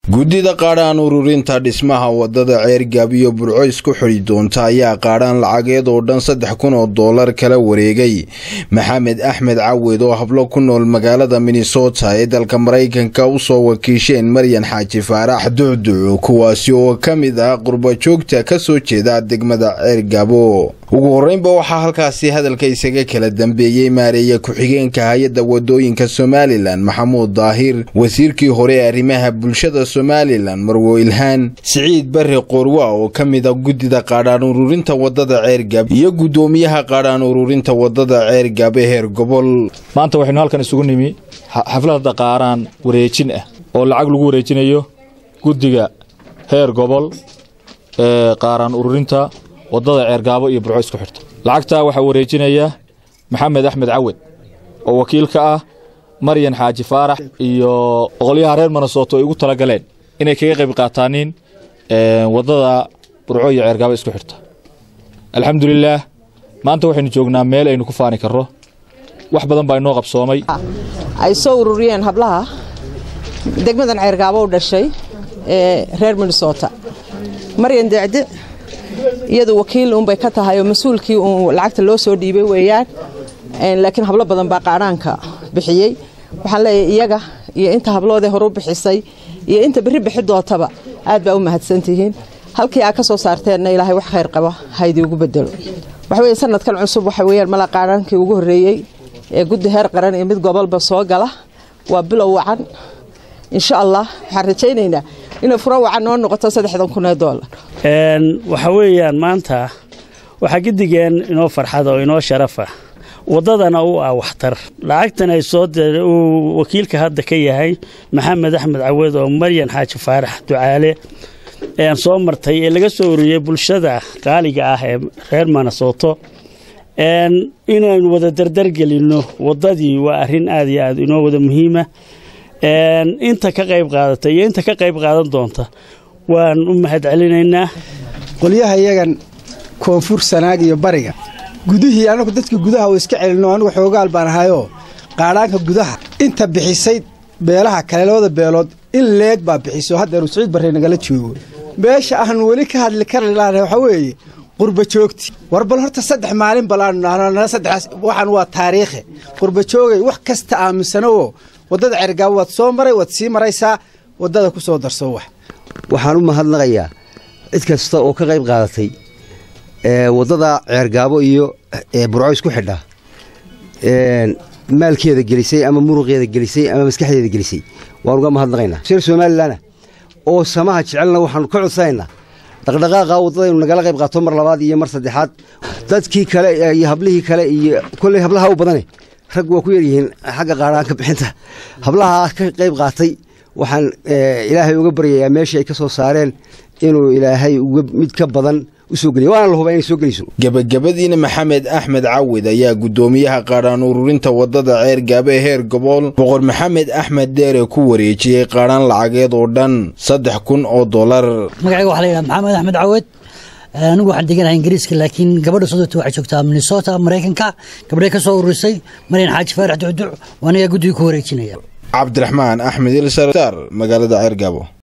guddida qaadhaan ururinta dhismaha wadada ceergaab iyo burco isku xidhi doonta ayaa qaadhaan lacageed oo dhan saddex kun oo dollar kala wareegay maxamed axmed cawed oo hablo ku nool magaalada minnesota ee dalka maraykanka u soo wakiisheen maryan xaaji faarax ducduc kuwaasi oo ka mid ah qurbajoogta ka soo jeeda degmada ceergaabo ugu horreynba waxaa halkaasi hadalka isaga kala dambeeyey maareeye ku-xigeenka hay-adda wadooyinka somalilan maxamuud daahir wasiirkii hore ee arrimaha bulshada somalilan marwo ilhaan siciid barre qoorwa oo ka mid a guddida qaadhaan ururinta wadada ceergab iyo guddoomiyaha qaadhaan ururinta wadada ceergab ee heer gobol maanta waxaynu halkan isugu nimi xafladda qaaraan wareejin ah oo lacag lagu wareejinayo guddiga heer gobol ee qaaraan ururinta wadada ceergaabo iyo burco isku xirta lacagtaa waxaa wareejinaya maxamed axmed cawed oo wakiil ka ah maryan xaaji faarax iyo boqolyaha reer minnesota ay ugu talagaleen inay kaga qayb qaataaniin wadada burco iyo ceergaabo isku xirta alxamdulilaah maanta waxaynu joognaa meel aynu ku faani karro wax badan baa inoo qabsoomay ay soo ururiyeen hablaha degmadan ceergaabo u dhashay ee reer minnesota maryan decde iyadu wakiil unbay ka tahay oo mas-uulkii uun lacagta loo soo dhiibay weeyaan laakiin hablo badan baa qaadhaanka bixiyey waxaan leeyahay iyaga iyo inta habloodee horu bixisay iyo inta berri bixi doontaba aad baa u mahadsantihiin halkii aa ka soo saarteenna ilaahay wax khayr qaba haydii ugu bedelo waxa weye sanadkan cusub waxa weyaan mala qaadhaankii ugu horreeyey ee guddi heer qaran iyo mid gobolba soo gala waa bilow wacan insha allah waxaan rajaynaynaa inay furo wacan noo noqoto saddexdan kun ee doolar waxa weeyaan maanta waxaa gidigeen inoo farxada oo inoo sharafa waddadana u ah waxtar lacagtan ay soo uu wakiilka hadda ka yahay maxamed axmed cawed oo maryan xaaji faarax ducaale ean soo martay ee laga soo ururiyey bulshada qaaliga ah ee reer minnesoto inaynu wada dardargelinno waddadii waa arrin aad iyo aad inoo wada muhiima inta ka qayb qaadata iyo inta ka qayb qaadan doonta waan u mahad celinaynaa qolyaha iyagan koonfur sanaag iyo bariga gudihii anagu dadkii gudaha u iska celinno anigu xoogaal baan ahayoo qaadhaanka gudaha inta bixisay beelaha kale labada beelood in leeg baa bixiso haddeenu siciid barre nagala joogo meesha aanu weli ka hadli kari laana waxaa weeye qurba joogti war bal horta saddex maalin balaanu nahno saddexaas waxaan waa taariikhe qurba joogay wax kasta aaminsanowoo waddada cergaabo waad soo maray waad sii maraysaa waddada ku soo darso wax waxaan u mahadnaqayaa cid kasta oo ka qayb qaadatay waddada ceergaabo iyo burco isku xidha maalkeeda gelisay ama muruqeeda gelisay ama maskaxdeeda gelisay waan uga mahadnaqaynaa reer somalilanna oo samaha jecelna waxaanu ka codsanaynaa dhaqdhaqaaqa waddadaynu nagala qayb qaato mar labaad iyo mar saddexaad dadkii kale iyo hablihii kale iyo kolley hablaha u badane rag waa ku yaryihiin xagga qaadhaanka bixinta hablahaa ka qayb qaatay waxaan ilaahay uga baryayaa meeshii ay ka soo saareen inuu ilaahay mid ka badan gebagabadiina maxamed axmed cawid ayaa guddoomiyaha qaadhaan ururinta wadada ceergaabo ee heer gobol boqor maxamed axmed deere ku wareejiyey qaadhaan lacageed oo dhan saddex kun oo dollar magacayga waxa layidhaha maxamed axmed cawed anigu waxaan deganahay ingiriiska laakiin gabadha sodota waxay joogtaa minnesota maraykanka gabdhay ka soo ururisay maryan xaaji faarax ducduc waa anigaa guddiga ku wareejinaya cabdiraxmaan axmed ilsar magaalada ceergaabo